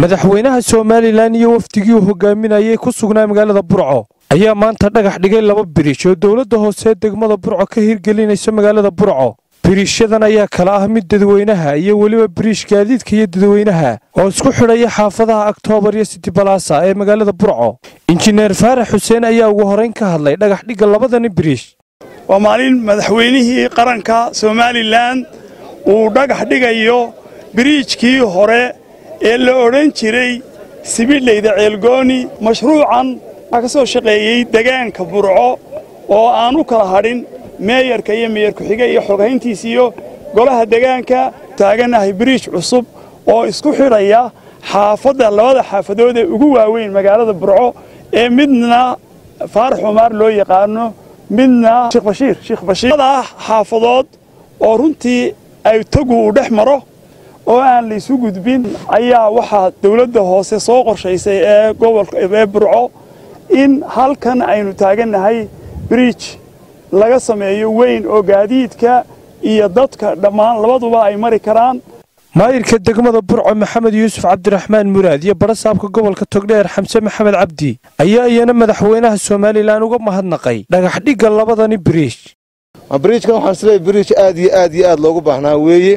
madaxweynaha somalilan iyo wafdigii uu hogaaminayay ku sugnaa magaalada burco ayaa maanta dhagax dhigay laba biriish oo dowladda hoose degmada burco ka hirgelinaysa magaalada burco biriishyadan ayaa kala ah mid dadweynaha iyo weliba biriish gaadiidka iyo dadweynaha oo isku xidhaya xaafadaha oktoobar iyo sitibalaasa ee magaalada burco injineer faarax xuseen ayaa ugu horrayn ka hadlay dhagax dhigga labadani biriish waa maalin madaxweynihii qaranka somalilan uu dhagax dhigayo biriijkii hore ee la odhan jiray sibidhlayda ceelgooni mashruucan waxaa ka soo shaqeeyey degaanka burco oo aan u kala hadhin meeyarka iyo meeyar ku-xige iyo xoghayntiis iyo golaha degaanka taaganahay biriij cusub oo isku xidhaya xaafadda labada xaafadood ee ugu waaweyn magaalada burco ee midna faarax cumaar loo yaqaano midna sheekh bashiir sheekh bashiir xaafadood oo runtii ay tagu uu dhex maro oo aan la isu gudbin ayaa waxaa dawladda hoose soo qorshaysay ee gobolka ee burco in halkan aynu taagannahay biriij laga sameeyo weyn oo gaadiidka iyo dadka dhammaan labaduba ay mari karaan maayirka degmada burco maxamed yuusuf cabdiraxmaan muraad iyo barasaabka gobolka togdheer xamse maxamed cabdi ayaa iyana madaxweynaha somalilan uga mahadnaqay dhagax dhigga labadani biriish biriijkan waxaan isleeyahay biriij aad iyo aad iyo aad loogu baahnaa weeye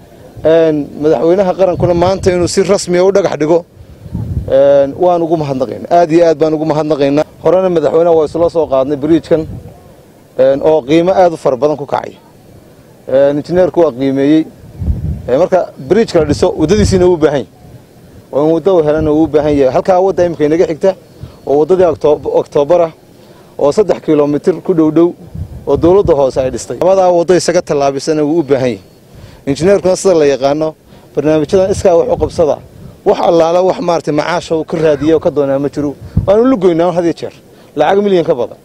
madaxweynaha qarankuna maanta inuu si rasmiya u dhagax dhigo waan ugu mahadnaqaynaa aad iyo aad baan ugu mahadnaqaynaa horena madaxweynaha waa isla soo qaadnay biriijkan oo qiimo aad u fara badan ku kacay injineerku waa qiimeeyey marka biriijka la dhiso waddadiisiina wuu baahan yahy oo in waddo helana wuu u baahan yahay halkaa wadda imika inaga xigta oo waddadii oktoobarah oo saddex kilomitir ku dhowdhow oo dawladda hoose ay dhistay labadaa waddo isaga tallaabisana wuu u baahan yahay injineerkuna sida la yaqaano barnaamijyadan iskaa wax u qabsada wax allaala wax maarata macaasha uu ka raadiya oo ka doonaa ma jiro waanu lugoynaa had iyo jeer lacag milyan ka badan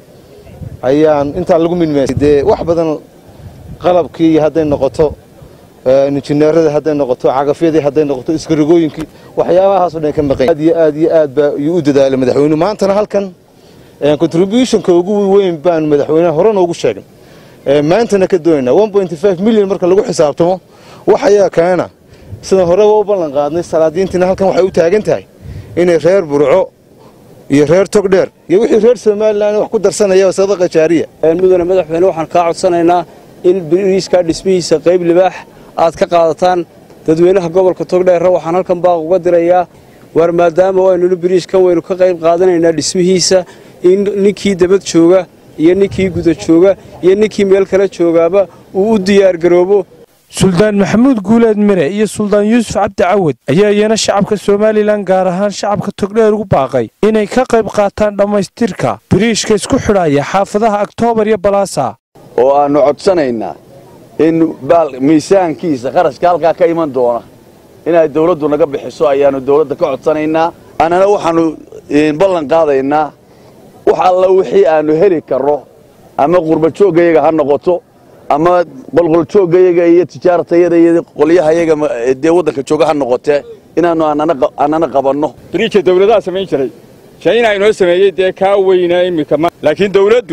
ayaan intaa lagu midmaasay dee wax badan qalabkii hadday noqoto injineeradii hadday noqoto cagafyadii hadday noqoto iskarigooyinkii waxyaabahaasoo dhan ka maqan aad iyo aad iyo aad baa iyuu u dadaalay madaxweynuhu maantana halkan contributionka ugu weyn baan madaxweynaha hore noogu sheegay maantana ka doonaynaa milyan marka lagu xisaabtamo wax ayaa keena sidaan horeba u ballan qaadnay salaadiintiina halkan waxay u taagan tahay inay reer burco iyo reer togdheer iyo wixii reer somalilan wax ku darsanaya sadaqa jaariya mudane madaxweyne waxaan kaa codsanaynaa in biriiska dhismihiisa qayb libaax aad ka qaadataan dadweynaha gobolka togdheerra waxaan halkan baaq uga dirayaa waar maadaama waynunu biriishkan waynu ka qayb qaadanaynaa dhismihiisa in ninkii dabad jooga iyo ninkii guda jooga iyo ninkii meel kale joogaaba uu u diyaargaroobo suldaan maxamuud guuleed mire iyo suldaan yuusuf cabdi cawad ayaa iyana shacabka somalilan gaar ahaan shacabka togdheer ugu baaqay inay ka qayb qaataan dhammaystirka biriishka isku xidhaya xaafadaha oktoobar iyo balaasa oo aannu codsanaynaa in miisaankiisa qarashka halkaa ka iman doona inay dawladdu naga bixiso ayaannu dawladda ka codsanaynaa annana waxaannu ballan qaadaynaa wax alla wixii aannu heli karro ama qurbajooggayaga ha noqoto ama qolqoljooggayaga iyo tijaartayada iyo qolyahayaga dee waddanka jooga ha noqotee inaannu annana qabanno biriijka dawladaha samayn jiray shayna inoo sameeyey dee kaa weynaa immika laakiin dawladdu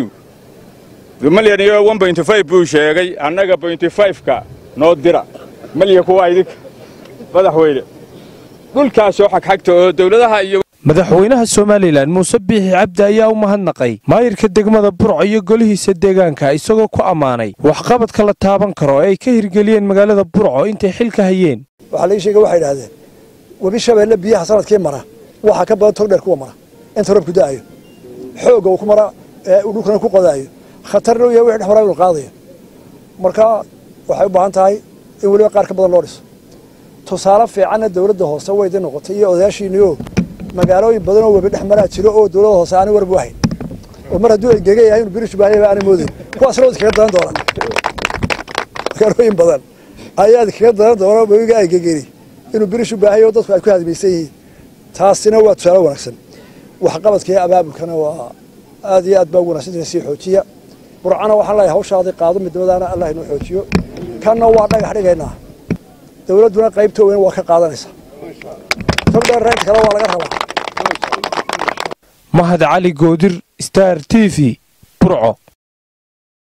malyan iyo buu sheegay annaga ka noo dira malyan kuwaa idinka madaxweyne dhulkaasoo xagxagta oo dawladaha iyo madaxweynaha somalilan muuse biixi cabdi ayaa u mahadnaqay maayirka degmada burco iyo golihiisa deegaanka isagoo ku ammaanay waxqabadka la taaban karo ee ay ka hirgeliyeen magaalada burco intay xilka hayeen waxaa laii sheega waxay idhahdeen webi shabeelle biyaha sanadkii mara waxaa ka badan togdheer kuwa mara inta roobku da'ayo xoogga uu ku mara ee uu dhulkana ku qodaayo khatarna u yahay wixii dhex maraa inuu qaadayo marka waxay u baahan tahay in weliba qaar ka badan loo dhiso tusaale fiicanna dawladda hoose waydi noqotay iyo odayaashiinnioo magaalooyin badan oo webi dhex maraa jiro oo dawladda hoose aanay warbu ahayn oo mar hadduu engega yahay inuu birish baahayaba aanay moodayn kuwaasna wadi kaga daran doonaan magaalooyin badan ayaad kaga daran doona webiga engegeni inuu birish u baahayo dadku ay ku hadmaysan yihiin taasina waa tusaale wanaagsan waxqabadka iyo abaabulkana waa aad iyo aad baa ugu wanaagsan sii xoojiya burcana waxaan leeyahay hawshaadii qaado midnimadaana allah inoo xoojiyo kanna waa dhagax dhigaynaa dawladduna qaybta weyn waa ka qaadanaysaa togdheer reynta kale waa laga rabaa mahad cali goodir star t v burco